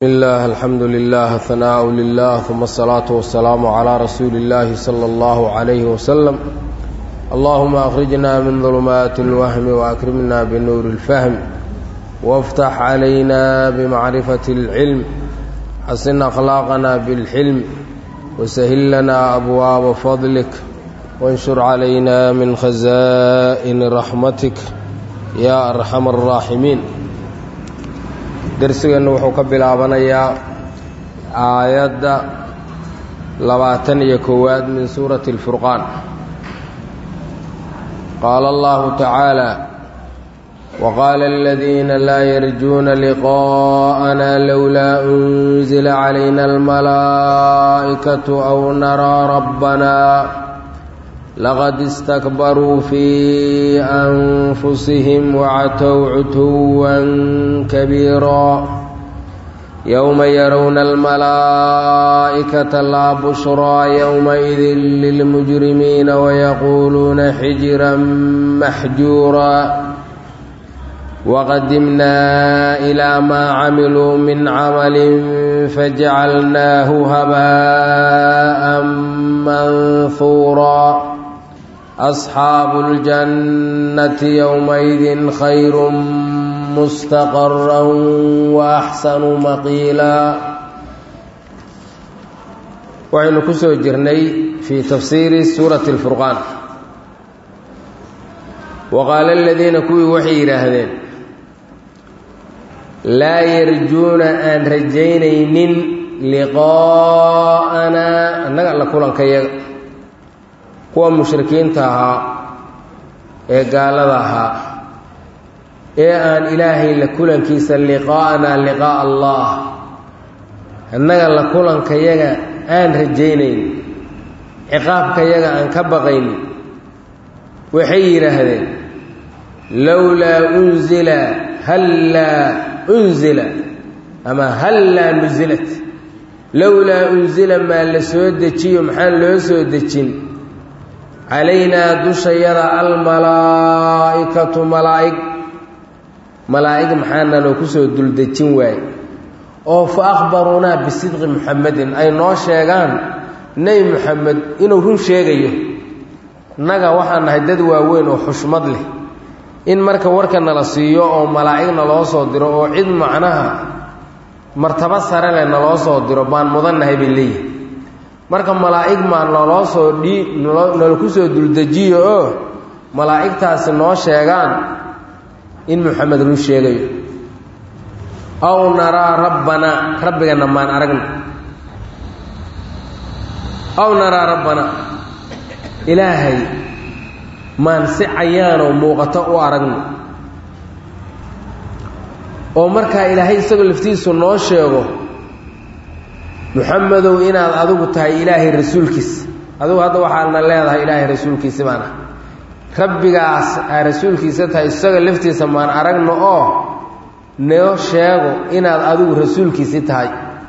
الله الحمد لله ثناء لله ثم الصلاة والسلام على رسول الله صلى الله عليه وسلم اللهم أخرجنا من ظلمات الوهم وأكرمنا بنور الفهم وافتح علينا بمعرفة العلم حسن أخلاقنا بالحلم وسهل لنا أبواب فضلك وانشر علينا من خزائن رحمتك يا أرحم الراحمين darsigeennu wuxuu ka bilaabanayaa aayadda labaatan iyo koowaad min suurati اlfurqaan qaala allahu tacaala waqaala aladiina laa yarjuuna liqaءana lowlaa unzila calayna almalaa'ikatu aw naraa rabbana laqad istakbaruu fii anfusihim wacatow cutuwan kabiiraa yowma yarowna almalaa'ikata laa bushraa yowmaidin lilmujrimiina wayaquuluuna xijiran maxjuuraa waqadimnaa ilaa maa camiluu min camalin fajacalnaahu habaa'an manhuuraa asxaabu اljannati yowmaidin khayru mustaqara waaxsanu maqiilaa waxaynu ku soo jirnay fii tafsiiri suurati اlfurqaan waqaala aladiina kuwii waxay yidhaahdeen laa yarjuuna aan rajaynaynin liqaa'anaa annaga alla kulankayaga kuwa mushrikiinta ahaa ee gaalada ahaa ee aan ilaahay la kulankiisa liqaa'anaa liqaa'a allah annaga la kulankayaga aan rajaynayn ciqaabkayaga aan ka baqayn waxay yidhaahdeen lowlaa unzila hallaa unzila ama hallaa nusilat lowlaa unsila maa la soo dejiyo maxaan loo soo dejin calaynaa dushayada almalaa'ikatu malaa'ig malaa'ig maxaana loo ku soo duldejin waaye oo fa akhbaruunaa bisidqi muxamedin ay noo sheegaan nebi muxamed inuu run sheegayo innaga waxaan nahay dad waaweyn oo xushmad leh in marka warka nala siiyo oo malaa'igna loo soo diro oo cid macnaha martabo sare leh naloo soo diro baan mudannahay bay leeyihi marka malaa'ig maa naloo soo dhii nala ku soo duldejiyo oo malaa'igtaasi noo sheegaan in muxamed run sheegayo aw naraa rabbanaa rabbigana maan aragna aw naraa rabbanaa ilaahay maan si cayaanoo muuqato u aragno oo markaa ilaahay isagoo laftiisu noo sheego muxamedow inaad adigu tahay ilaahay rasuulkiisa adigu hadda waxaadna leedahay ilaahay rasuulkiisi baan ah rabbigaas aa rasuulkiisa tahay isaga laftiisa maan aragno oo noo sheego inaad adigu rasuulkiisi tahay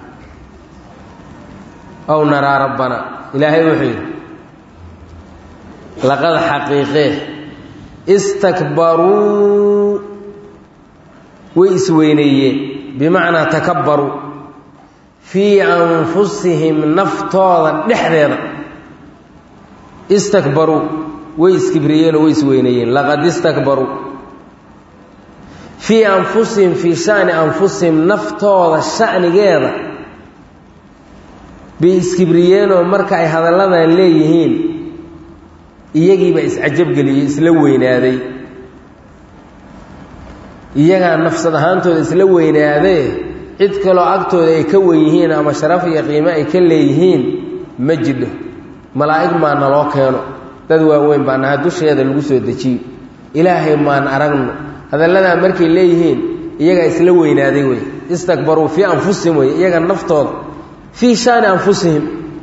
aw naraa rabbana ilaahay wuxuu yidhi laqad xaqiiqee istakbaruu way isweyneeyeen bimacnaa takabbaruu fii anfusihim naftooda dhexdeeda istakbaruu way iskibriyeenoo way isweyneeyeen laqad istakbaruu fii anfusihim fii shani anfusihim naftooda shanigeeda bay iskibriyeenoo marka ay hadalladan leeyihiin iyagiibaa iscajabgeliyey isla weynaaday iyagaa nafsad ahaantooda isla weynaadee cid kaloo agtooda ay ka wen yihiin ama sharaf iyo qiimo ay ka leeyihiin ma jidho malaa'ig maa naloo keeno dad waaweyn baa naha dusheeda lagu soo dejiyo ilaahay maan aragno hadalladaa markay leeyihiin iyagaa isla weynaaday wey istakbaruu fii anfusihim wey iyaga naftooda fii shaani anfusihim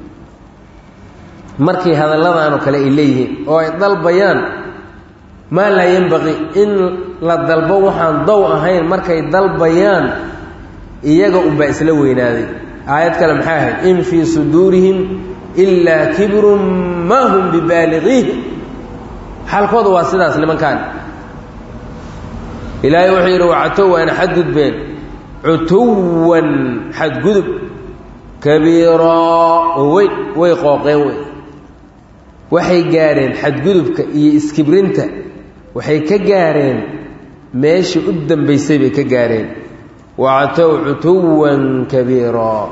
markay hadalladaanoo kale ay leeyihiin oo ay dalbayaan maa laa yenbaqii in la dalbo waxaan dow ahayn markay dalbayaan iyaga unbaa isla weynaaday aayad kale maxay ahayd in fii suduurihim ilaa kibrun maa hum bibaaliqiih xaalkooda waa sidaas nimankaan ilaahay wuxuu yidhi wacatow waana xadgudbeen cutuwan xadgudub kabiiraa oo weyn way qooqeen wey waxay gaareen xadgudubka iyo iskibrinta waxay ka gaareen meeshii u dambaysay bay ka gaareen wactow cutuwan kabiiraa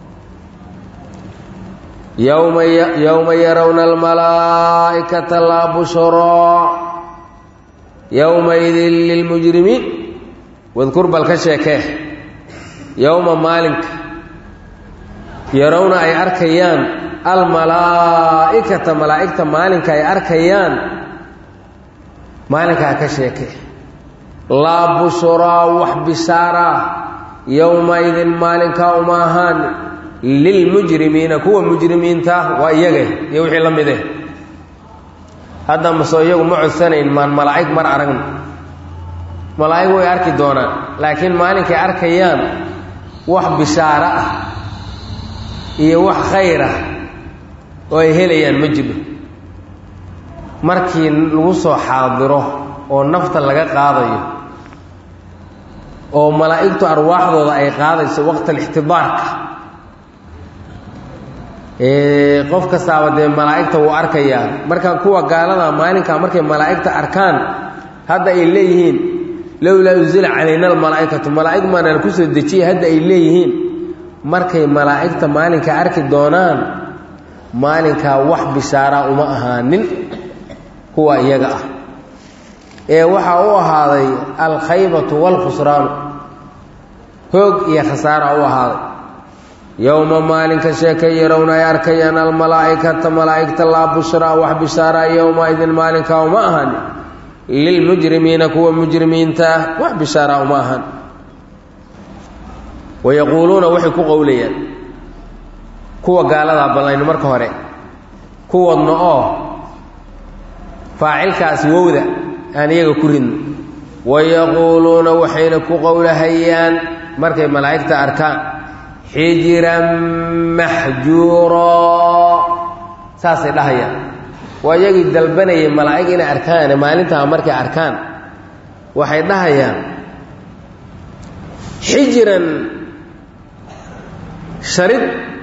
yowma yowma yarawna almalaa'ikata laa bushraa yowmaidin lilmujrimiin wadkur bal ka sheekee yowma maalinka yarawna ay arkayaan almalaa'ikata malaa'igta maalinka ay arkayaan maalinkaa ka sheekee laa bushraa wax bishaaraa yowmaidin maalinkaa uma ahaan lilmujrimiina kuwa mujrimiinta waa iyaga iyo wixii la mide hadda masoo iyagu ma codsanayn maan malaa'ig mar aragna malaa'ig way arki doonaan laakiin maalinkay arkayaan wax bishaaro ah iyo wax khayr ah oo ay helayaan ma jiro markii lagu soo xaadiro oo nafta laga qaadayo oo malaa'igtu arwaaxdooda ay qaadayso waqtalixtidaarka qof kastaaba dee malaa'igta wuu arkayaa marka kuwa gaalada maalinkaa markay malaa'igta arkaan hadda ay leeyihiin lowlaa unzila calayna almalaa'ikatu malaa'ig maanaan ku soo dejiyay hadda ay leeyihiin markay malaa'igta maalinka arki doonaan maalinkaa wax bishaaraa uma ahaanin kuwa iyaga ah ee waxaa u ahaaday alkhaybatu waalkhusraanu hoog iyo khasaara u ahaaday yowma maalinka sheekay yarawna ay arkayaan almalaa'ikata malaa'igta laa bushraa wax bishaaraa yowmaidin maalinkaa uma ahan lilmujrimiina kuwa mujrimiinta ah wax bishaaraa uma ahan wayaquuluuna waxay ku qowlayaan kuwa gaaladaa ballayno marka hore kuwadna oo faacilkaasi wowda aan iyaga ku ridno wayaquuluuna waxayna ku qowlahayaan markay malaa'igta arkaan xijiran maxjuuraa saasay dhahayaan waa iyagii dalbanayay malaa'ig inay arkaane maalintaa markay arkaan waxay dhahayaan xijiran sharid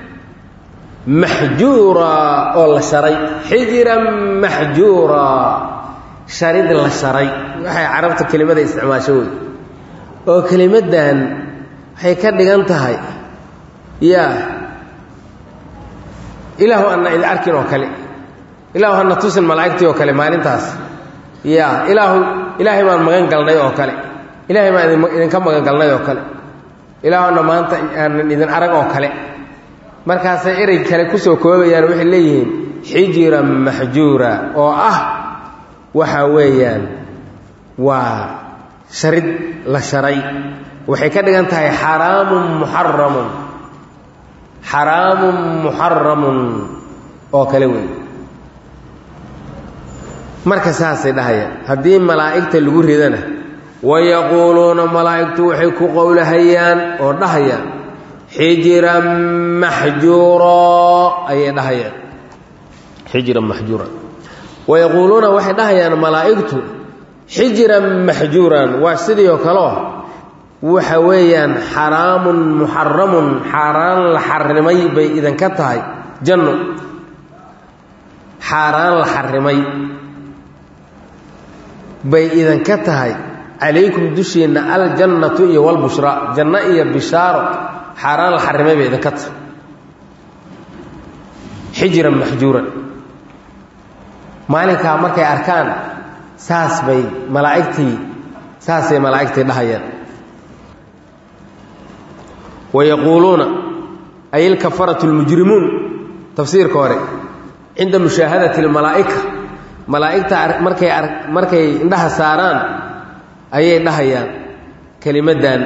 maxjuuraa oo la sharay xijiran maxjuuraa sharid la sharay waxay carabta kelimada isticmaasho wey oo kelimaddan waxay ka dhigan tahay yaa ilaahu anna idin arkin oo kale ilaahu hana tusin malaa'igtii oo kale maalintaas yaa ilaahu ilaahay baan magan galnay oo kale ilaahay baan idinka magan galnay oo kale ilaahuna maanta aanan idin arag oo kale markaasay erey kale kusoo koobayaan waxay leeyihiin xijiran maxjuura oo ah waxa weeyaan waa sharid la sharay waxay ka dhigan tahay xaraamun muxaramun xaraamun muxaramun oo kale wey marka saasay dhahayaan haddii malaa'igta lagu ridana wayaquuluuna malaa'igtu waxay ku qowlahayaan oo dhahayaan xijiran maxjuuraa ayay dhahayaan xijiran maxjuuran wayaquuluuna waxay dhahayaan malaa'igtu xijiran maxjuuran waa sidii oo kaleo waxa weeyaan xaraamun muxaramun xaaraan la xarimay bay idinka tahay janno xaaraan la xarimay bay idinka tahay calaykum dushiinna aljannatu iyo walbushraa janno iyo bishaaro xaaraan la xarimay bay idinka tahay xijiran maxjuuran maalinkaa markay arkaan saas bay malaa'igtii saasay malaa'igtii dhahayaan wayaquuluuna ay ilkafaratu lmujrimuun tafsiirka hore cinda mushaahadati lmalaa'ika malaa'igta markay markay indhaha saaraan ayay dhahayaan kelimaddan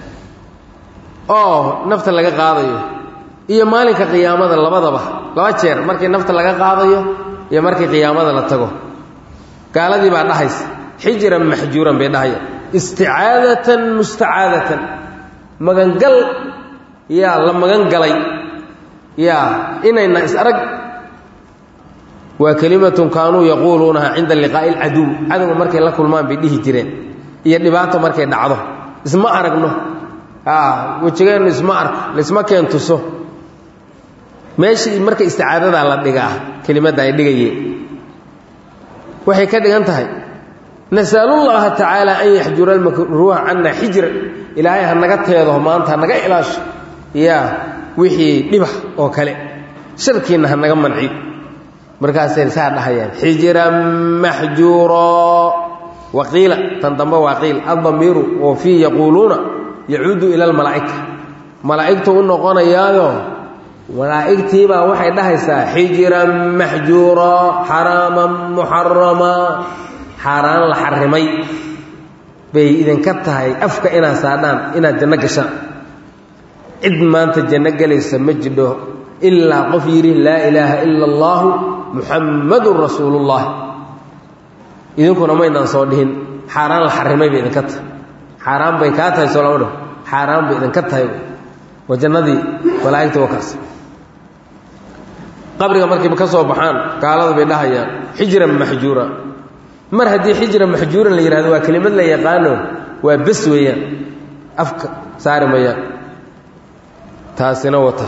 oo nafta laga qaadayo iyo maalinka qiyaamada labadaba laba jeer markii nafta laga qaadayo iyo markii qiyaamada la tago gaaladii baa dhahaysa xijiran maxjuuran bay dhahayaan isticaadatan mustacaadatan magangal yaa la magan galay yaa inayna is arag waa kelimatun kaanuu yaquuluunaha cinda liqaa'i alcaduw cadowga markay la kulmaan bay dhihi jireen iyo dhibaato markay dhacdo isma aragno wejigeennu isma arko laisma keen tuso meeshii marka isticaadadaa la dhigaa kelimadda ay dhigayeen waxay ka dhigan tahay nasalullaha tacaala an yaxjura almakruuha cana xijra ilaahay ha naga teedo maanta hanaga ilaasho yaa wixii dhiba oo kale sharkiinna ha naga manciyo markaasay saa dhahayaan xijran maxjuuro waqiila tan dambe waa qiil addamiiru oo fii yaquuluuna yacuudu ila almalaa'ika malaa'igtu u noqonayaayo malaa'igtiibaa waxay dhahaysaa xijran maxjuura xaraaman muxarama xaaraan la xarimay bay idinka tahay afka inaad saadhaan inaad janno gashaan cid maanta janno gelaysa ma jidho ilaa qof yidhi laa ilaaha ila allaahu muxammadun rasuulullahi idinkuna maynaan soo dhihin xaaraan la xarimay bay idinka tahay xaaraan bay kaa tahay soo lama dhaho xaaraan bay idinka tahay waa jannadii malaa'igta waa kaas qabriga markiiba ka soo baxaan gaalada bay dhahayaan xijran maxjuura mar haddii xijra maxjuuran la yihahdo waa kelimad la yaqaano waa bes weeyaan afka saari mayaan taasina wata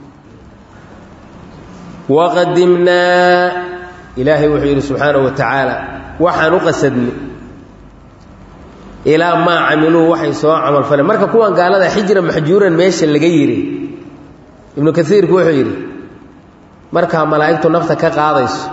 waqadimnaa ilaahay wuxuu yidhi subxaanahu wa tacaala waxaan u qasadnay ilaa maa camiluu waxay soo camalfaleen marka kuwan gaalada xijra maxjuuran meesha laga yidhi ibnu kaiirku wuxuu yidhi markaa malaa'igtu nafta ka qaadayso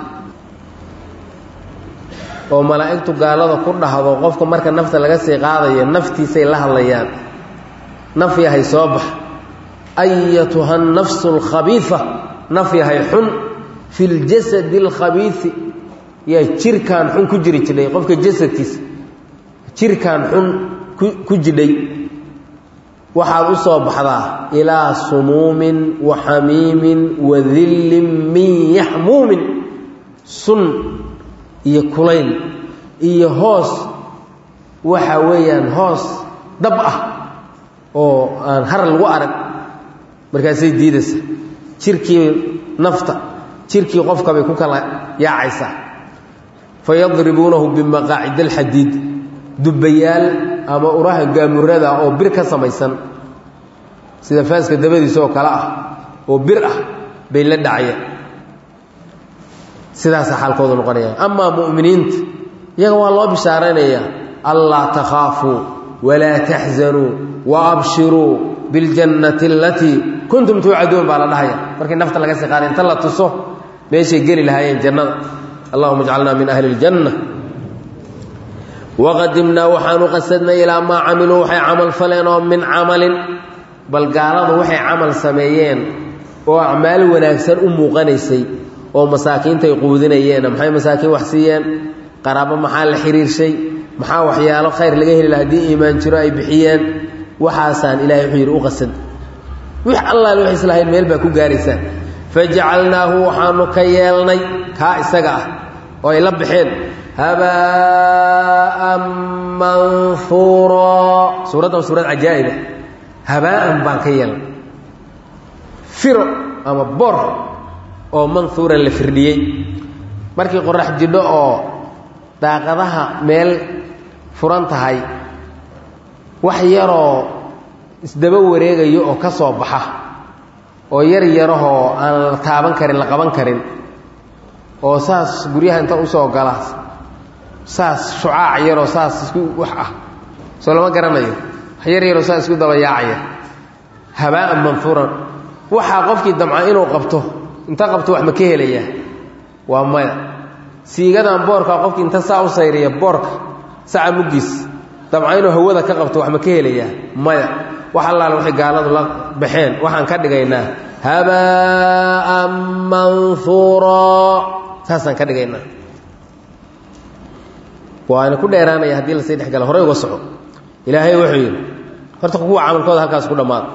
oo malaa'igtu gaalada ku dhahdo qofka marka nafta laga sii qaadayo naftiisay la hadlayaan naf yahay soo bax ayatuha nafsu alkhabiifa naf yahay xun fi ljasadi alkhabiisi yaa jirkaan xun ku jiri jidhay qofka jasadkiisa jirkaan xun ku jidhay waxaad u soo baxdaa ilaa sumuumin wa xamiimin wa dillin min yaxmuumin sun iyo kulayl iyo hoos waxa weeyaan hoos dab ah oo aan har lagu arag markaasay diidaysa jirkii nafta jirkii qofka bay ku kala yaacaysaa fa yadribuunahu bimaqaacid alxadiid dubbayaal ama uraha gaamurada oo bir ka samaysan sida faaska dabadiisa oo kale ah oo bir ah bay la dhacayaan sidaasa xaalkoodu noqonaya amaa mu'miniinta iyaga waa loo bishaaraynayaa allaa takhaafuu walaa taxzanuu wa abshiruu biاljannati alatii kuntum tuucaduun baa la dhahaya markii nafta laga sii qaaday inta la tuso meeshay geli lahaayeen jannada allahuma jcalna min ahli اljanna waqadimnaa waxaanu qasadnay ilaa maa camiluu waxay camal faleen oo min camalin bal gaaladu waxay camal sameeyeen oo acmaal wanaagsan u muuqanaysay oo masaakiintay quudinayeen maxay masaakiin wax siiyeen qaraabo maxaa la xiriirshay maxaa waxyaalo khayr laga heli laha haddii iimaan jiro ay bixiyeen waxaasaan ilahay wuxuu yidhi u qasad wix allaal wax islahayn meel baa ku gaaraysaan fajacalnaahu waxaanu ka yeelnay kaa isaga ah oo ay la baxeen habaa'an manhuura suuraddan suurad cajaa'iba habaa'an baan ka yeelnay firo ama bor oo manhuuran la firdhiyey markii qorax jidho oo daaqadaha meel furan tahay wax yaroo isdaba wareegayo oo ka soo baxa oo yar yarahoo aan la taaban karin la qaban karin oo saas guryaha inta usoo gala saas shucaac yaroo saas isku wax ah soo lama garanayo wax yar yaroo saas isku daba yaacaya habaa'an manhuuran waxaa qofkii damca inuu qabto inta qabto wax ma ka helayaa waa maya siigadan boorka qofkii inta saa u sayriya boorka saca muggiis damca inuu hawada ka qabto wax ma ka helayaa maya wax allaale waxay gaaladu la baxeen waxaan ka dhigaynaa habaa'an manhuura saasaan ka dhigaynaa waana ku dheeraanaya haddii lasii dhex gala horey uga soco ilaahay wuxuu yidhi horta kuwa camalkooda halkaas ku dhammaada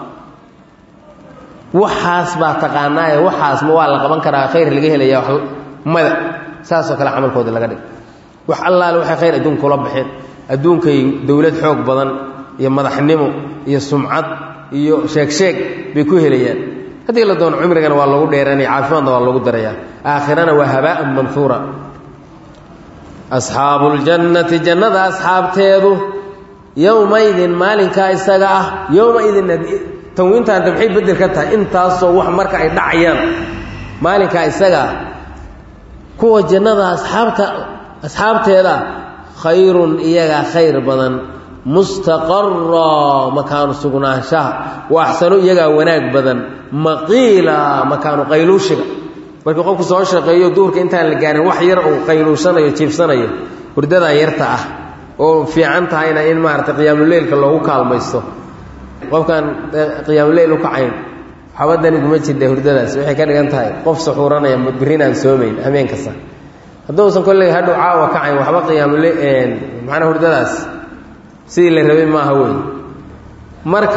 waxaas baa taqaanaaye waxaas ma waa la qaban karaa khayr laga helaya wa mada saasoo kale camalkooda laga dhig wax allaale waxay khayr adduunka kula baxeen adduunkay dowlad xoog badan iyo madaxnimo iyo sumcad iyo sheeg-sheeg bay ku helayaan haddii la doono cumrigana waa loogu dheeranaya caafimaadna waa loogu darayaa aakhirana waa habaa'an manhuura asxaabu ljannati jannada asxaabteedu yowmaidin maalinkaa isaga ah yowmaidin tanwiintaanta maxay bedel ka tahay intaasoo wax marka ay dhacayaan maalinkaa isaga ah kuwa jannada asxaabta asxaabteeda khayrun iyagaa khayr badan mustaqara makaanu sugnaanshaha wa axsanu iyagaa wanaag badan maqiila makaanu qayluushiga markii qofku soo shaqeeyo duurka intaan la gaarin wax yar uu qayluushanayo jiifsanayo hurdadaa yarta ah oo fiican tahayna in maaragtay qiyaamuleylka loogu kaalmaysto qofkaan qiyaamuleyl u kacayn waxbadani kuma jirta hurdadaas waxay ka dhigan tahay qof suxuuranaya birrinaan soomayn habeen kasta hadduusan kolley hadhow caawa kacayn waxba qiyaamule macnaa hurdadaas sidii la rabay maaha wey marka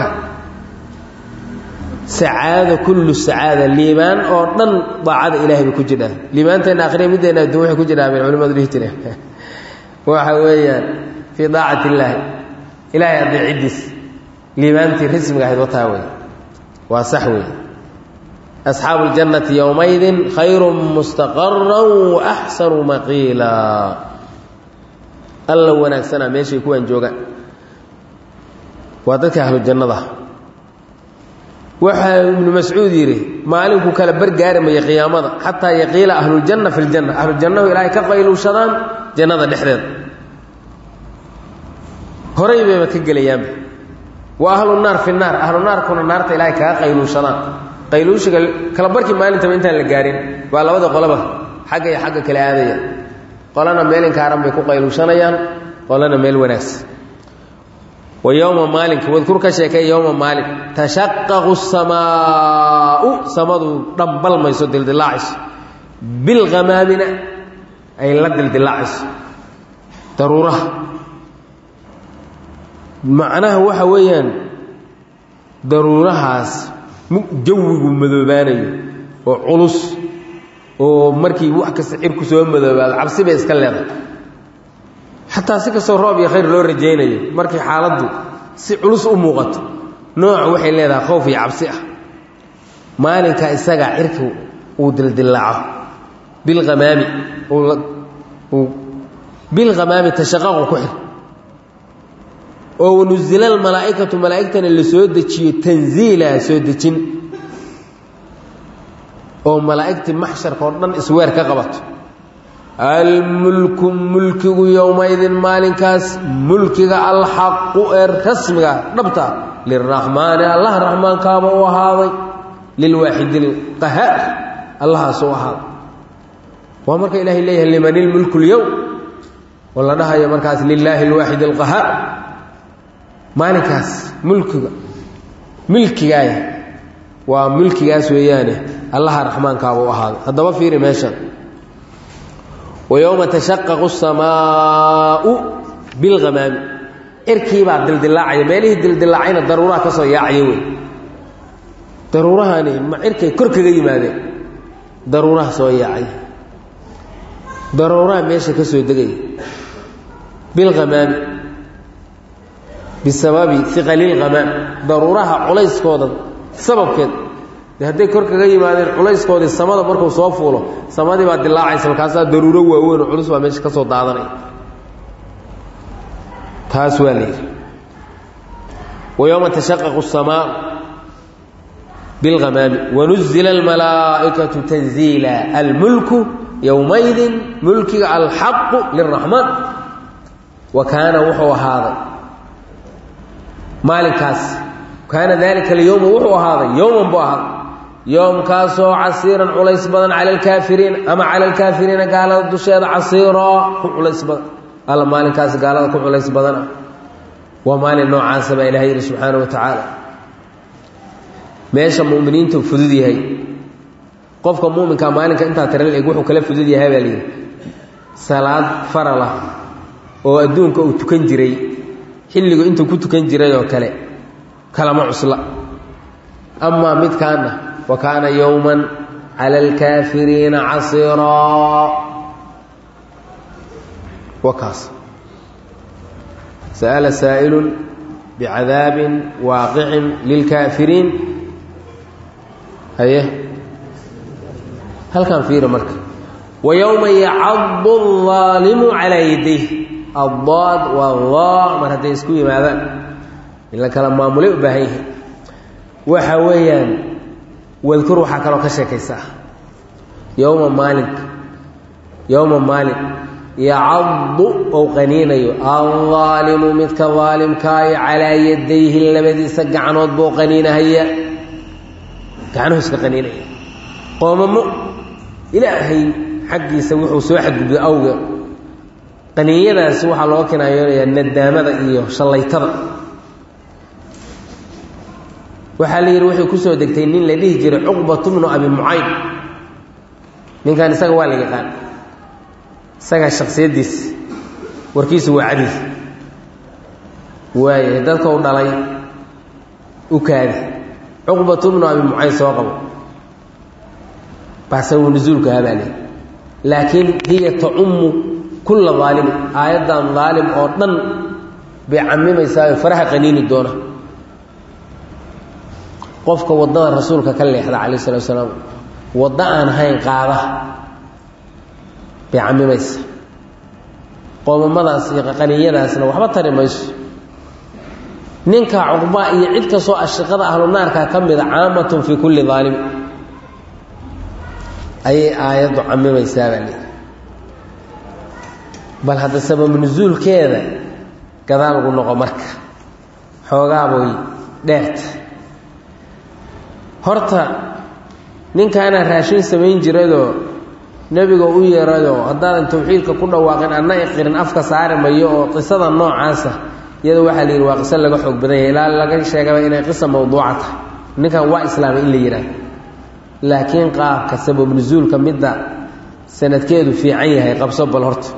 sacaada kullu sacaada liibaan oo dhan daacada ilahay bay ku jirhaa liibaanteenna akhriya middeena adduun waxay ku jirhaa bay culimadu dhihi jireen waxa weeyaan fii daacati illaahi ilaahay adeecidiis liibaantii rismiga ahayd wataa wey waa sax wey asxaabu اljannati yowmaydin khayru mustaqara waaxsanu maqiila alla wanaagsanaa meeshay kuwaan joogaan waa dadka ahlu jannada waxaa ibnu mascuud yidhi maalinkuu kala bargaarimaya qiyaamada xataa yaqiila ahluljanna fi ljanna ahlujannahu ilaahay ka qayluushadaan jannada dhexdeeda horay bayba ka gelayaanba wa ahlu naar fi naar ahlu naarkuna naarta ilaahay kaga qayluushadaan qayluushiga kala barkii maalintaba intaan la gaarin baa labada qolaba xagga iyo xagga kala aadaya qolana meel inkaaran bay ku qayluushanayaan qolana meel wanaagsan wa yowma maalinka wadkur ka sheekay yowma maalin tashaqaqu samaau samadu dhambalmayso dildilaacayso bilhamaamina ay la dildilaacayso daruuraha macnaha waxa weeyaan daruurahaas jawigu madoobaanayo oo culus oo markii wax kasta cirku soo madoobaado cabsi bay iska leedahay xataa si kastoo roob iyo khayr loo rajaynayo markii xaaladdu si culus u muuqato nooc waxay leedahay khowf iyo cabsi ah maalinka isagaa cirka uu dildillaaco bilhamaami bilhamaami tashaqaqu ku xir oo wanuzila almalaa'ikatu malaa'igtana la soo dejiyo tanziila soo dejin oo malaa'igtii maxsharka oo dhan isweer ka qabato almulku mulkigu yowmaydin maalinkaas mulkiga alxaqu ee rasmiga dhabta liraxmaani allah raxmaankaaba u ahaaday lilwaaxidi lqahaar allahaas u ahaaday waa marka ilaahay leeyahay liman ilmulku lyowm oo la dhahayo markaas lilaahi alwaaxid alqahaar maalinkaas mulkiga milkigaaya waa milkigaas weeyaane allaha raxmaankaaba u ahaaday haddaba fiiri meeshan wa yowma tashaqaqu asamaau bilhamaami cirkiibaa dildilaacaya meelihii dildilaacayna daruuraha ka soo yaacaya wey daruurahani ma cirkay kor kaga yimaadeen daruuraha soo yaacaya daruuraha meesha ka soo degaya bilhamaami bisababi iqalilhamaam daruuraha culayskooda sababkeed de hadday kor kaga yimaadeen culayskoodii samada markuu soo fuulo samadii baa dilaacaysa markaasaa daruuro waaweyn oo culus baa meesha ka soo daadanaya taas waa la yidhi wa yowma tashaqaqu الsamaa bilhamaami wanuzila almalaa'ikatu tanziila almulku yowmaydin mulkiga alxaqu liraxmaan wa kaana wuxuu ahaaday maalinkaas kaana dalika alyowma wuxuu ahaaday yowman buu ahaaday yoomkaasoo casiiran culays badan cala alkaafiriin ama cala alkaafiriina gaalada dusheeda casiiraa ku culays badan alla maalinkaas gaalada ku culays badan ah waa maalin noocaasa baa ilahay yihi subxaana wa tacaala meesha muminiintu fudud yahay qofka muuminkaa maalinka intaa tira eg wuxuu kala fudud yahay baa layidhi salaad faralah oo adduunka uu tukan jiray xilligu intuu ku tukan jiray oo kale kalama cusla amaa midkaana wa kaana yowman cala alkaafiriina casiiraa wakaas sa'ala saa'ilun bicadaabin waaqicin lilkaafiriin haye halkan fiiri marka wa yowma yacadu الظaalimu calaa yadayh addaad waa daa mar hadday isku yimaadaan in la kala maamulay u baahan yahay waxa weeyaan wadkur waxaa kaloo ka sheekaysaa yowma maalinka yowma maalin yacaddu ou qaniinayo aldaalimu midka daalimkaayo calaa yadayhi labadiisa gacnood buu qaniinahaya gacnuhu iska qaniinaya qoomamo ilaahay xaggiisa wuxuu soo xadgudbay awga qaniinyadaasi waxaa loo kinaayonayaa nadaamada iyo shallaytada waxaa la yidhi waxay ku soo degtay nin la dhihi jiray cuqbatu bnu abi mucayd ninkan isaga waa la yaqaan isagaa shaksiyaddiisa warkiisu waa cadi waaye dadka u dhalay u kaadi cuqbatu bnu abi mucayd soo qabo baasabu nusuulka habaale laakiin hiya tacummu kulla daalimi aayaddan daalim oo dhan bay camimaysaa faraha qaniini doona qofka waddada rasuulka ka leexda calayh salatu asalaam waddo aan ahayn qaada bay camimaysa qoomamadaas iyo qaniyadaasna waxba tari mayso ninka cuqbaa iyo cid kastoo ashiqada ahlu naarka ka mida caamatun fii kulli daalim ayay aayaddu camimaysaa baa leehi bal hadda sabab nusuulkeeda gadaal ugu noqo marka xoogaaboy dheerta horta ninkaana raashin samayn jiradoo nebiga u yeeradoo haddaadan tawxiidka ku dhawaaqin adna iqirin afka saari mayo oo qisada noocaasa iyada waxaa la yidhi waa qiso laga xoog badan yahay ilaa laga sheegaba inay qisa mawduuca tahay ninkan waa islaamay in la yidhaahdo laakiin qaabka sabab nusuulka midda sanadkeedu fiican yahay qabso bal horta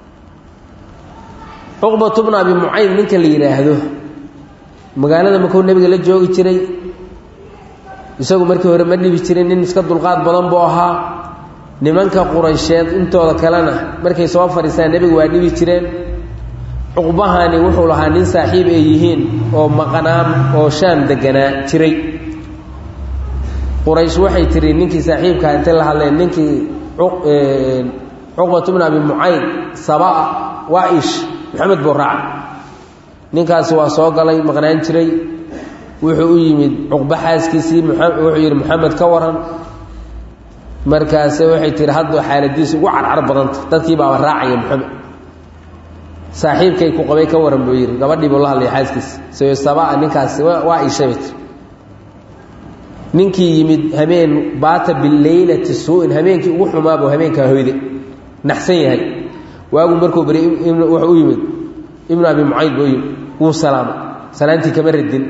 cuqbatu bnu abi mucayd ninka la yidhaahdo magaalada makuu nebiga la joogi jiray isagu markii hore ma dhibi jirin nin iska dulqaad badan buu ahaa nimanka quraysheed intooda kalena markay soo fadhiistaan nebiga waa dhibi jireen cuqbahani wuxuu lahaa nin saaxiib ay yihiin oo maqanaam oo shaam deganaa jiray quraysh waxay tiri ninkii saaxiibkaa intay la hadleen ninkii cuqbatu bnu abi mucayd sabaa waa ish maxamed buu raaca ninkaasi waa soo galay maqnaan jiray wuxuu u yimid cuqba xaaskiisii wuxuu yidhi moxamed ka waran markaase waxay tihi hadduu xaaladiisu ugu carcar badanta dadkii baaba raacaya moxamed saaxiibkay ku qabay ka waran buu yidhi gabadhii buu la hadlaya xaaskiisi sayo sabaa ninkaasi waa iishabay tir ninkii yimid habeen baata bileylati suu-in habeenkii ugu xumaabuu habeenkaa hoyday naxsan yahay waagu markuu bari wuxuu u yimid ibnu abi mucayd buu yimid wuu salaamay salaantii kama radin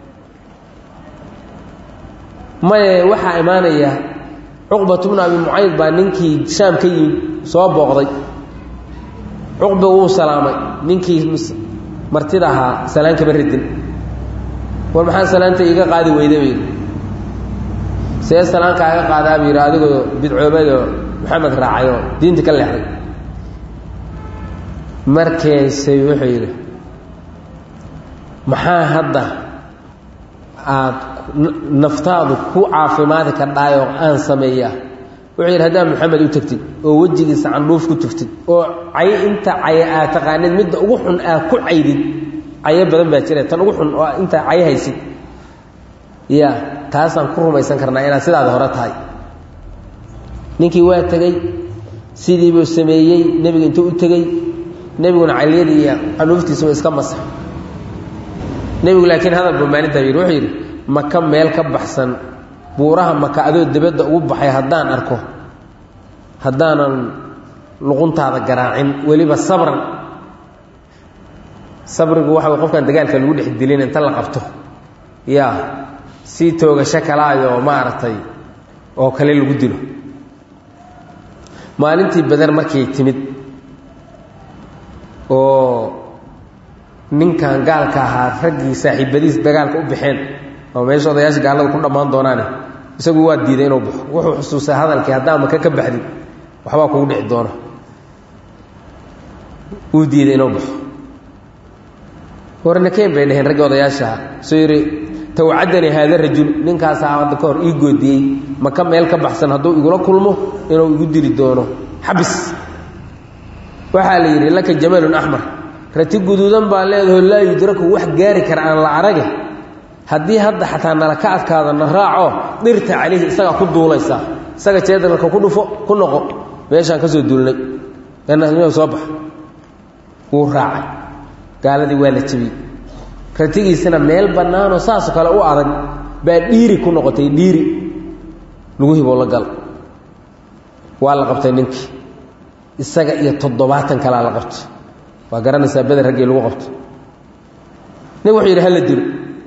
maye waxaa imaanaya cuqbatu bnu abi mucayd baa ninkii shaam ka yimid soo booqday cuqba wuu salaamay ninkii martida ahaa salaan kama radin war maxaa salaanta iiga qaadi weyda bay yidhi see salaanka aga qaadaa buu yidhi adigoo bidcoobadoo maxamed raacayoo diinta ka leexday markaysay wuxuu yidhi maxaa hadda aad naftaadu ku caafimaadi kardhaayoo aan sameeyaa wuxuu yidhi haddaad maxamed u tegtid oo wejigiisa candhuuf ku tugtid oo cay inta caye aad taqaanid midda ugu xun aad ku caydid cayo badan baa jira tan ugu xun oo inta cayo haysid ya taasaan ku rumaysan karnaa inaad sidaada hore tahay ninkii waa tegey sidiibuu sameeyey nebiga intuu u tegey nebiguna caliyadii iyo candhuuftiisuba iska masax nebigu laakiin hadal buu maalintaa yidhi wuxuu yidhi maka meel ka baxsan buuraha maka adoo dibadda ugu baxay haddaan arko haddaanan luquntaada garaacin weliba sabran sabrigu waxa way qofkan dagaalka lagu dhex dilin inta la qabto yaa sii toogasho kalaayoo maaragtay oo kale lagu dilo maalintii bader markay timid oo ninkan gaalka ahaa raggii saaxiibadiis dagaalka u baxeen oo meesha odayaasha gaalada ku dhammaan doonaane isagu waa diiday inuu baxo wuxuu xusuusay hadalkii haddaa maka ka baxdid waxbaa kugu dhici doona wuu diiday inuu baxo warnakeen bay dhaheen raggii odayaashaha soo yidhi tawcadanii haada rajul ninkaasaa hadda ka hor ii goodiyey maka meel ka baxsan hadduu igula kulmo inuu igu dili doono xabis waxaa la yidhi laka jamalun axmar rati guduudan baa leedaho laa yudraku wax gaari kara aan la arage haddii hadda xataa nala ka adkaada na raaco dhirta calayhi isagaa ku duulaysaa isaga jeedalka ku dhufo ku noqo meeshaan ka soo duulnay soo bax wuu raacay gaaladii waa la jebiyey ratigiisina meel bannaanoo saasoo kale u adag baa dhiiri ku noqotay dhiiri lagu hiboo la gal waa la qabtay ninkii isaga iyo toddobaatan kalaa la qabtay waa garanaysaa beder raggii lagu qabto nin wuxuu yidhi hala dilo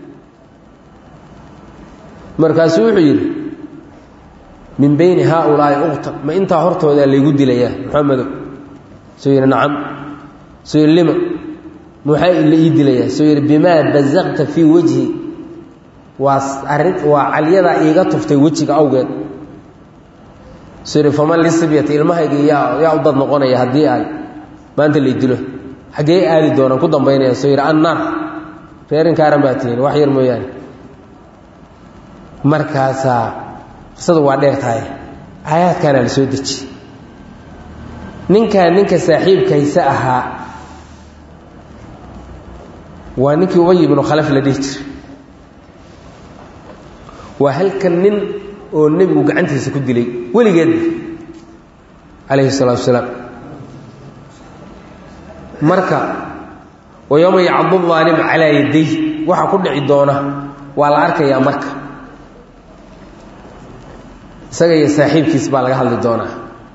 markaasuu wuxuu yidhi min bayni haaulaa'i uqta ma intaa hortoodaa laygu dilayaa maxamedow suu yidhi nacam suu yidhi lima maxaa la ii dilayaa suu yidhi bimaa basaqta fii wejhi waa arrin waa calyadaa iiga tuftay wejiga awgeed suu yidhi faman lisibyati ilmahaygii yaa yaa u dad noqonaya haddii ay maanta lay dilo xaggee aadi doonaan ku dambaynaya suu yidhi annaar reerinkaaran baa tihiin wax yar mooyaane markaasaa qisadu waa dheer tahay aayaadkaana la soo deji ninkaa ninka saaxiibkaysa ahaa waa ninkii ubay ibnu khalaf la dhihi jiray waa halkan nin oo nebigu gacantiisa ku dilay weligeedba calayhi salaatu wasalaam marka wa yowma yacdu aalim calaa yaday waxa ku dhici doona waa la arkayaa marka isaga iyo saaxiibkiis baa laga hadli doonaa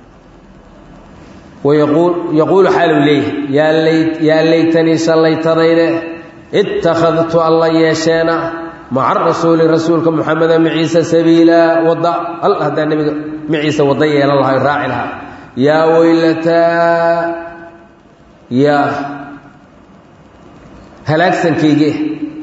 wayaquul yaquulu xaaluu leeyahy yaa lay yaa laytanii shallaytadayde ittakhadtu alla yeesheena maca rasuuli rasuulka moxameda maciise sabiila wadda al haddaa nebiga maciise wadda yeelan lahay raaci lahaa yaa weylataa yaa halaagsankaygie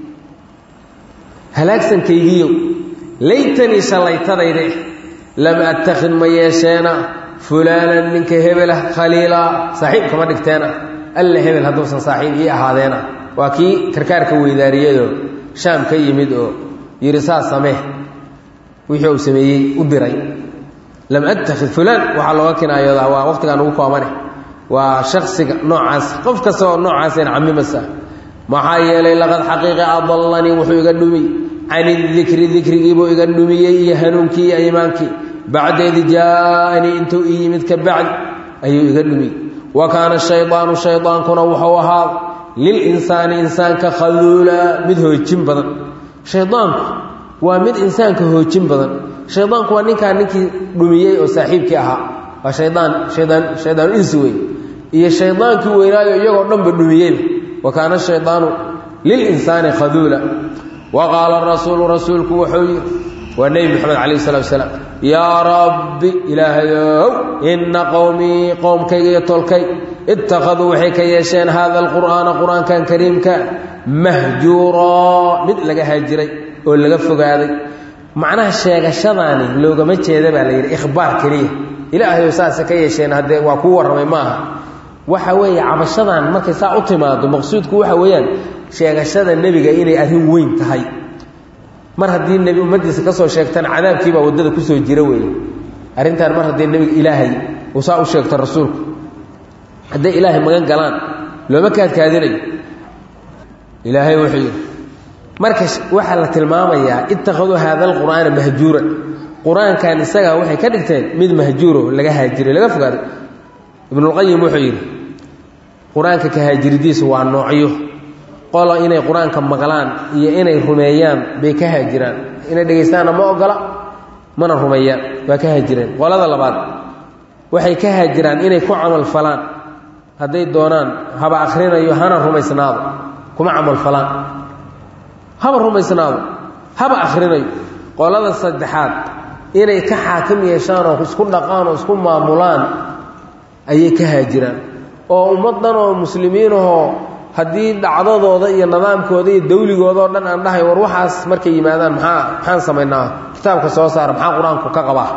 halaagsankaygiiyo laytanii shallaytadayde lam attakhid ma yeesheena fulaanan ninka hebelah khaliilaa saaxiib kama dhigteena alla hebel hadduusan saaxiib ii ahaadeena waa kii karkaarka weydaariyadoo shaam ka yimid oo yidhi saas samee wixii uu sameeyey u diray lam attakhid fulaan waxaa looga kinaayoodaa waa waqtigaan ugu koobane waa shaksiga noocaas qof kasta oo noocaasayna camimasa maxaa yeelay laqad xaqiiqa adallanii wuxuu iga dhumi can idikri dikrigiibuu iga dhumiyey iyo hanuunkii iyo iimaankii bacda id jaaanii intuu ii yimid ka bacdi ayuu iga dhumiyey wa kaana shaydaanu shaydaankuna wuxuu ahaa lilinsaani insaanka khaduula mid hoojin badan shaydaanku waa mid insaanka hoojin badan shaydaanku waa ninkaa ninkii dhumiyey oo saaxiibkii ahaa waa shaydaan shaydaan shaydaan insi wey iyo shaydaankii weynaayo iyagoo dhanba dhumiyeyba wa kaana shaydaanu lilinsaani khaduula wa qaala rasuulu rasuulku wuxuu yidhi waa nebi moxamed calayh salatu wasalaam yaa rabbi ilaahayow inna qowmii qowmkayga iyo tolkay ittakhaduu waxay ka yeesheen haada alqur'aana qur-aankan kariimka mahjuuraa mid laga haajiray oo laga fogaaday macnaha sheegashadaani loogama jeeda baa la yidhi ikhbaar keliya ilaahayow saasa ka yeesheen haddee waa kuu warramay maaha waxa weeye cabashadan markay saa u timaado maqsuudku waxa weeyaan sheegashada nebiga inay arrin weyn tahay mar haddii nebi ummaddiisa ka soo sheegtana cadaabkiibaa waddada kusoo jira weeye arrintan mar haddii nebiga ilaahay uu saa u sheegto rasuulku hadday ilaahay magan galaan looma kaadkaadinayo ilaahay wuxuu yidhi marka waxaa la tilmaamayaa ittakhaduu haada alqur'aana mahjuuran qur-aankan isagaa waxay ka dhigteen mid mahjuuro laga haajiray laga fogaaday ibnulqayim wuxuu yidhi qur-aanka ka haajiridiisu waa noocyo qola inay qur-aanka maqlaan iyo inay rumeeyaan bay ka haajiraan inay dhegaystaanna ma ogola mana rumeeyaan waa ka haajireen qolada labaad waxay ka haajiraan inay ku camal falaan hadday doonaan haba akhrinayo hana rumaysnaado kuma camal falaan haba rumaysnaado haba akhrinayo qolada saddexaad inay ka xaakim yeeshaan oo isku dhaqaan oo isku maamulaan ayay ka haajiraan oo ummaddan oo muslimiinahoo haddii dhacdadooda iyo nidaamkooda iyo dawligooda oo dhan aan dhahay war waxaas markay yimaadaan maxaa maxaan samaynaa kitaabka soo saara maxaa qur-aanku ka qabaa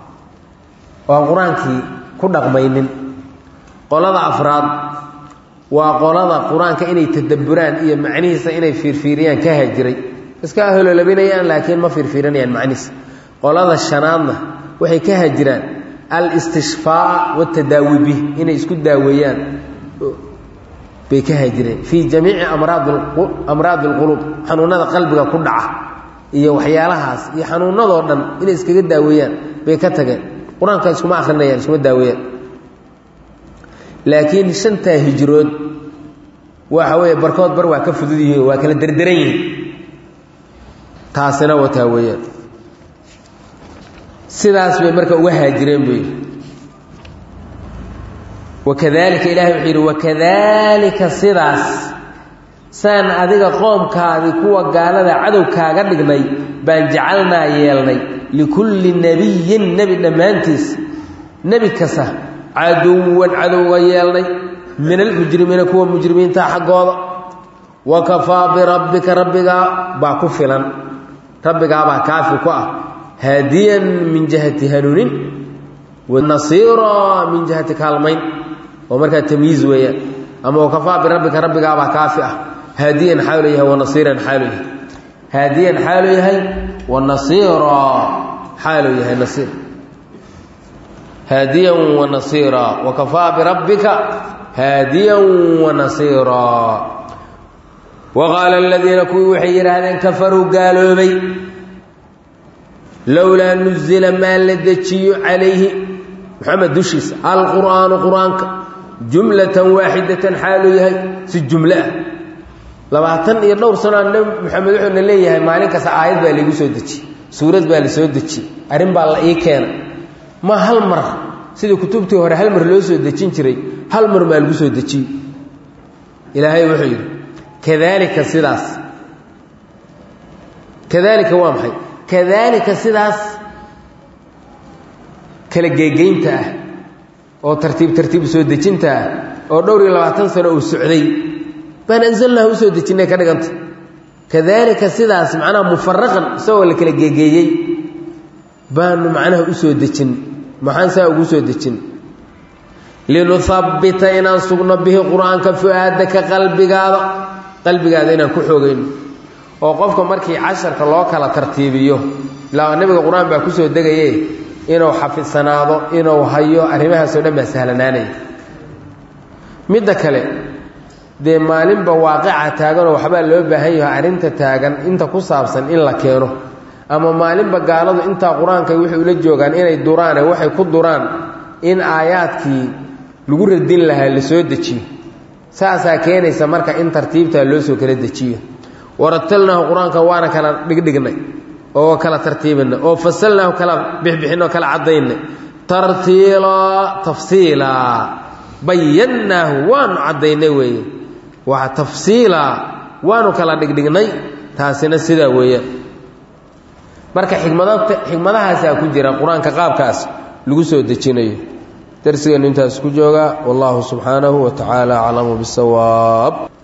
oo aan qur-aankii ku dhaqmaynin qolada afraad waa qolada qur-aanka inay tadabburaan iyo macnihiisa inay fiirfiiriyaan ka hajiray iska hololabinayaan laakiin ma fiirfiirinayaan macnihiisa qolada shanaadna waxay ka hajiraan al istishfaa watadaawi bih inay isku daaweeyaan bay ka haajireen fii jamiici amraadi اlquluub xanuunada qalbiga ku dhaca iyo waxyaalahaas iyo xanuunadoo dhan inay iskaga daaweeyaan bay ka tageen qur-aanka iskuma akrinayaan iskuma daaweeyaan laakiin shantaa hijrood waxa weeye barkood bar waa ka fudud yihiin waa kala derderan yihiin taasina wataa weeyaan sidaas bay marka uga haajireen buu yidhi wakadalika ilahay wuxuu yidhi wakadalika sidaas saan adiga qoomkaadii kuwa gaalada cadow kaaga dhignay baan jacalnaa yeelnay likulli nebiyin nebi dhammaantiis nebi kasta caduwan cadowga yeelnay min almujrimiina kuwa mujrimiinta xaggooda wa kafaa birabbika rabbigaa baa ku filan rabbigaabaa kaafi ku ah haadiyan min jihati hanuunin wanasiira min jihati kaalmayn oo markaa tamyiiz weeyaan ama wakafaa birabbika rabbigaabaa kaafi ah haadiyan xaalu yahay wanasiiran xaalu yahay haadiyan xaalu yahay wanasiira xaalu yahay nasiir haadiyan wanasiira wakafaa birabbika haadiyan wanasiira waqaala aladiina kuwii waxay yidhaahdeen kafaruu gaaloobay lowlaa nuzila maa la dejiyo calayhi moxamed dushiisa alqur'aanu qur-aanka jumlatan waaxidatan xaaluu yahay si jumlo ah labaatan iyo dhowr sanoa nebi moxamed wuxuuna leeyahay maalin kasta aayad baa laigu soo dejiyey suurad baa la soo dejiyey arrin baa la ii keena ma hal mar sidii kutubtii hore hal mar loo soo dejin jiray hal mar maa lagu soo dejiyo ilaahay wuxuu yidhi kadaalika sidaas kadaalika waa maxay kadaalika sidaas kala geegeynta ah oo tartiib tartiib soo dejinta ah oo dhowr iyo labaatan sano uu socday baan anzalnaha usoo dejinnay ka dhiganta kadaalika sidaas macnaha mufaraqan isagoo la kala geegeeyey baanu macnaha usoo dejin maxaan saa ugu soo dejin linuhabbita inaan sugno bihi qur-aanka fu-aadaka qalbigaada qalbigaada inaan ku xoogayno oo qofka markii casharka loo kala tartiibiyo ilaa nebiga qur-aan baa kusoo degaye inuu xafidsanaado inuu hayo arrimahaasoo dhan baa sahlanaanaya midda kale dee maalinba waaqica taaganoo waxbaa loo baahan yaho arrinta taagan inta ku saabsan in la keeno ama maalinba gaaladu intaa qur-aanka waxay ula joogaan inay duraane waxay ku duraan in aayaadkii lagu radin lahaa la soo dejiyo saasaa keenaysa marka in tartiibtaa loo soo kala dejiyo waratalnaahu qur-aanka waana kala dhigdhignay oo kala tartiibinay oo fasalnaahu kala bixbixinay oo kala caddaynay tartiilaa tafsiilaa bayannaahu waanu caddaynay weeye waa tafsiilaa waanu kala dhigdhignay taasina sidaa weeyaan marka xikmada xikmadahaasaa ku jira qur-aanka qaabkaas lagu soo dejinayo darsigeennu intaas ku jooga wallahu subxaanahu wa tacaala aclamu bisawaab